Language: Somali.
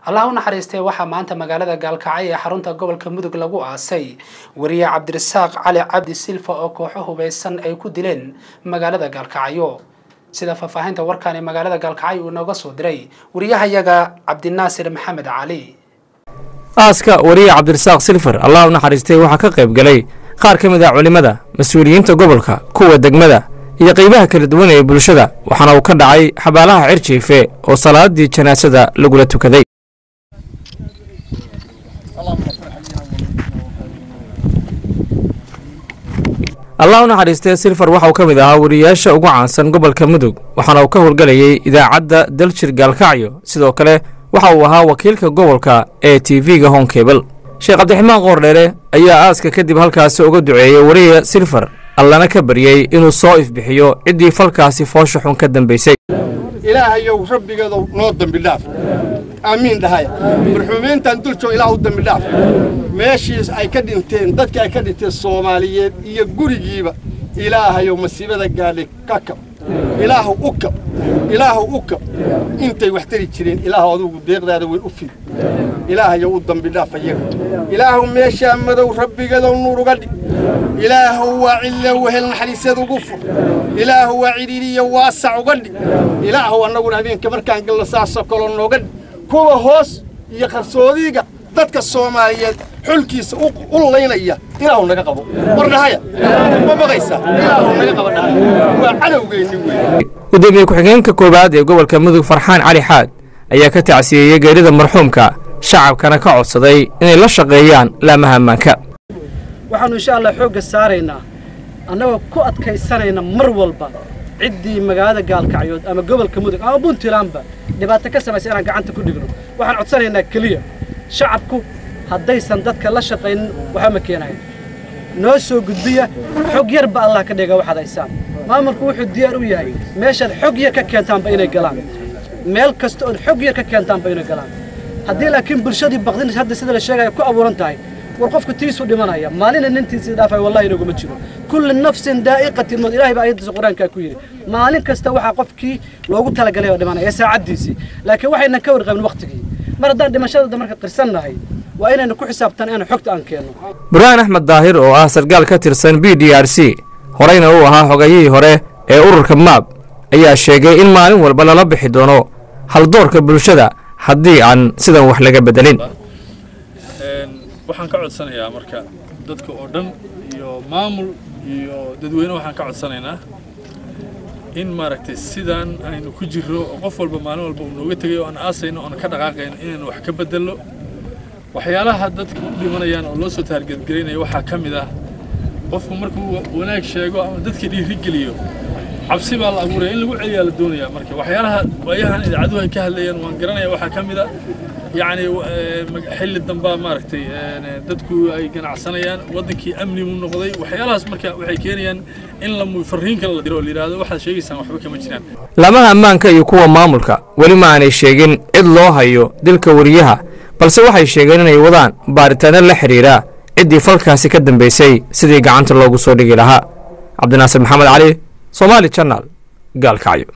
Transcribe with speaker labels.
Speaker 1: allah u naxariistay waxaa maanta magaalada gaalkacyo ee xarunta gobolka mudug lagu aasay wariye cabdirasaaq cali cabdi silfa oo kooxo hubeysan ay ku dileen magaalada gaalkacyo sida faahfaahinta warkaani magaalada gaalkacyo uu nooga soo diray wariyahayaga cabdinaasir maxamed cali
Speaker 2: aaska wariye cabdirasaaq silfar allah u naxariistay waxaa ka qayb galay qaar ka mid ah culimmada mas-uuliyiinta gobolka kuwa degmada iyo qaybaha kala duwan ee bulshada waxaana uu ka dhacay xabaalaha cirjiife oo salaadii janaasada lagula tukaday allah u naxariistay silfar waxa uu ka mid ahaa wariyaasha ugu caansan gobolka mudug waxaana uu ka howlgelayay idaacadda daljir gaalkacyo sidoo kale waxa uu ahaa wakiilka gobolka ee t v-ga honkebel sheekh cabdiraxmaan qoordheere ayaa aaska kadib halkaasi uga duceeyey wariya silfar allana ka baryey inuu soo ifbixiyo ciddii falkaasi foosha xun ka dambaysay
Speaker 3: ilaahayow rabbigeedow noo dembi dhaaf aamiin dhahaya marxuumiintan duljoog ilaah u dembi dhaaf meeshiis ay ka dhinteen dadkii ay ka dhinteen soomaaliyeed iyo gurigiiba ilaahayow masiibada gaadhay ka kab ilaahu u kab ilaahu u kab intay wax tari jireen ilaahu adugu deeqdaada weyn u fid ilaahayow u dambi dhaaf ayaga ilaahu meeshaa madow rabbigeedow nuur uga dhig ilaahu waa cille wehel naxariiseed ugu fur ilaahu waa cidhiiriyo waasac uga dhig ilaahu annaguna habeenka markaan galno saasoo kaloo nooga dhig kuwa hoos iyo qarsoodiga dadka soomaaliyeed xulkiisa u laynaya ilaahu naga qabo war dhahaya ma baqaysaa ilaahu naga qabo dhahaya waa cadowgeenni wey
Speaker 2: gudoomiye ku-xigeenka koowaad ee gobolka mudug farxaan cali xaad ayaa ka tacsiyeeyey geerida marxuumka shacabkana ka codsaday inay la shaqeeyaan laamaha ammaanka
Speaker 4: waxaannu insha allah xoogga saaraynaa annagoo ku adkaysanayna mar walba ciddii magaalada gaalkacyood ama gobolka mudug ama puntlandba dhibaato ka samaysa inaan gacanta ku dhigno waxaan codsanaynaa keliya shacabku haddaysan dadka la shaqaynin waxba ma keenayan noo soo gudbiya xog yarba allah ka dhiga waxaad haysaan maamulku wuxuu diyaar u yahay meeshaad xog yar ka keentaanba inay galaan meel kasta ood xog yar ka keentaanba inay galaan haddii laakiin bulshadii baqdin hadda sida la sheegaya ku abuuran tahay war qofku tiisu dhimanaya maalina nintiisii dhaafay wallahi inaguma jiro kulli nafsin daa'iqatin mawd ilaahay baa ayadiisa qur-aankaa ku yidhi maalin kasta waxaa qofkii loogu talagalay oo dhimanaya saacaddiisii laakiin waxaynan ka warqabin waqtigii mar haddaan dhimashadada marka qirsannahay waa inaynu ku xisaabtan inaan xogta aan keenno
Speaker 2: burhaan axmed daahir oo ah sargaal ka tirsan b d r c horeyna uu ahaa xogayihii hore ee ururka maab ayaa sheegay in maalin walba lala bixi doono haldoorka bulshada haddii aan sidan wax laga bedelin
Speaker 5: waxaan ka codsanayaa marka dadka oo dhan iyo maamul iyo dadweyne waxaan ka codsanaynaa in maaragtay sidaan aynu ku jirro oo qof walba maalin walba uu nooga tegay oo aan aasayno oon ka dhaqaaqayno inaynu wax ka bedello waxyaalaha dadka u dhimanayaan oo loo soo taargeedgelaynaya waxaa ka mid ah qofku markuu wanaag sheego ama dadka dhiirigeliyo cabsi baa la abuuraya in lagu celiyaa la doonayaa marka waxyaalaha waayahan idaacaduhu ay ka hadlayaan waan garanaya waxaa ka mid a yacni xilli dambaa maaragtay dadku ay ganacsanayaan waddankii amni buu noqday waxyaalahaas marka waxay keenayaan in la fariin kale la diro oo la yidhaahdo waxaad sheegaysaan waxba kama jiraan
Speaker 2: laamaha ammaanka iyo kuwa maamulka weli ma aanay sheegin cid loo hayo dilka wariyaha balse waxay sheegeen inay wadaan baaritaano la xidhiira ciddii falkaasi ka dambaysay sidii gacanta loogu soo dhigi lahaa cabdinaasir maxamed cali soomaali janal gaalkacyo